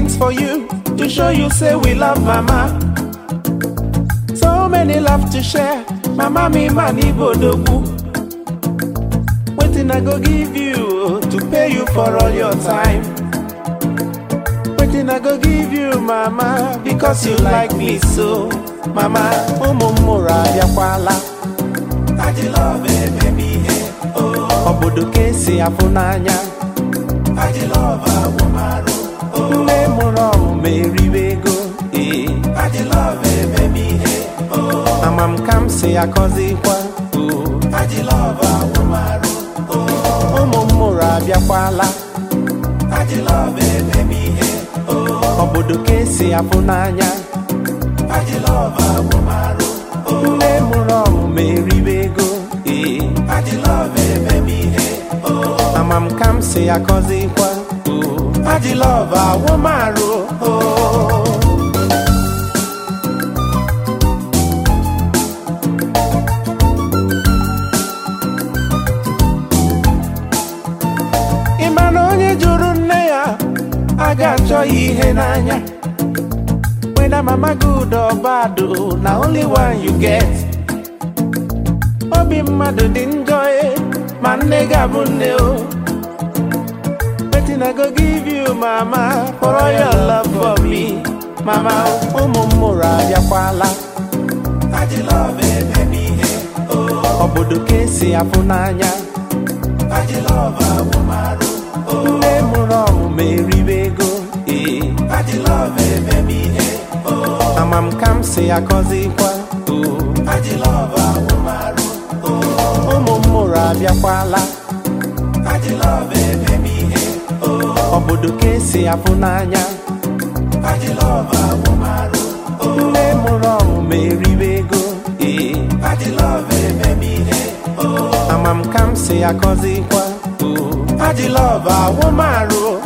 things for you to show you say we love mama. So many love to share. Mama me man ibodogu. Waiting I go give you to pay you for all your time. Waiting I go give you mama because you like me so. Mama, umumura yakwala. Aji love baby oh. Obodo ka esi afụ n'anya. Aji love awụmarụ. Nne mụrụ ọmụmụ eriwe ego. Ee. Aji love baby oh. Ama m ka m si akọzikwa. Oh. Aji love awụmarụ. Oh. Ụmụ m mụrụ abịakwala. Aji love baby oh. Obodo ka esi afụ n'anya. Aji love awụmarụ. Nne mụrụ ọmụmụ eriwe ego. Ee. Aji love baby oh. Ama m ka m si akọzikwa. Oh. Aji love awụmarụ. Oh. Ị ma na onye jụrụ nne ya a ga-achọ ya ihe n'anya whether mama good or bad o, na only one you get obi mmadụ dị njọ e ma nne ga-abụ nne o wetin I go give you mama for all your love for me mama ụmụ m mụrụ abịakwala obodo ka esi afụ n'anya nne mụrụ ọmụmụ eriwe ego ee ama m ka m si akọzikwa oo. ụmụ m mụrụ abịakwala obodo ka esi afụ n'anya nne mụrụ ọmụmụ eriwe ego ee ama m ka m si akọzikwa oo. Aji love awụmarụ